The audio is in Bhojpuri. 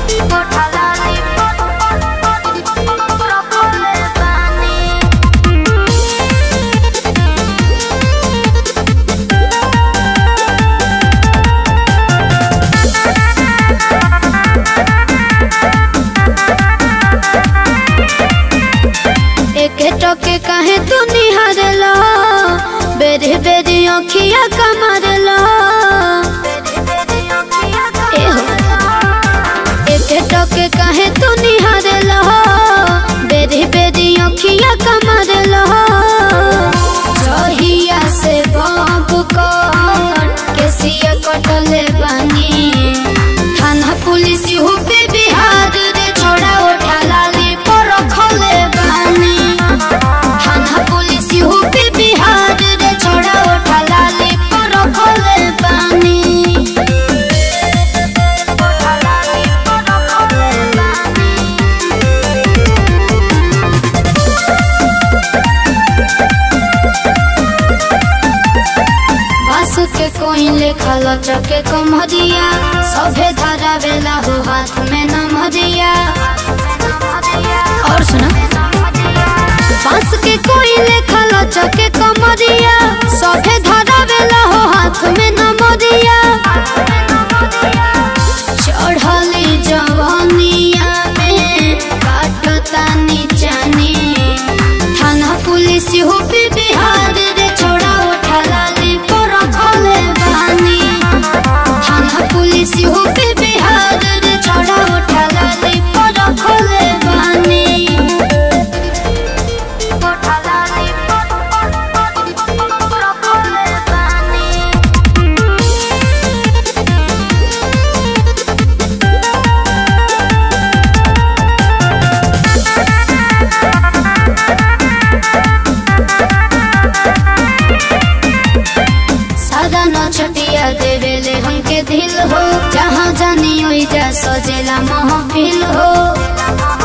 एक टके काहे तू निहारला बेरी बेरी अखिया कमरला एहो एक टके काहे तू निहारला बेरी बेरी अखिया कमरला जहिया से बाप कर केसिया कटले बानी थाना पुलिस हो पे बिहार रे छोड़ा उठा लाली पर रखले बानी थाना पुलिस हो पे बिहार रे छोड़ा उठा लाली पर रखले बानी बस के कोई लेखल चके कमरिया सभे धारा बेला हो हाथ में नमरिया और सुना बस के कोई लेखल चके कमरिया सभे धारा बेला हो हाथ में नमरिया चढ़ली जवनिया में काटता नीचानी थाना पुलिस हो पे बिहार रे छोड़ा उठा लाली पर रखले बानी थाना पुलिस हो पे बिहार रे छोड़ा उठा लाली पर रखले बानी उठा लाली पर रखले बानी सादा न छटिया देवेले हमके दिल हो जहाँ जानी ओइजा सजेला महफिल हो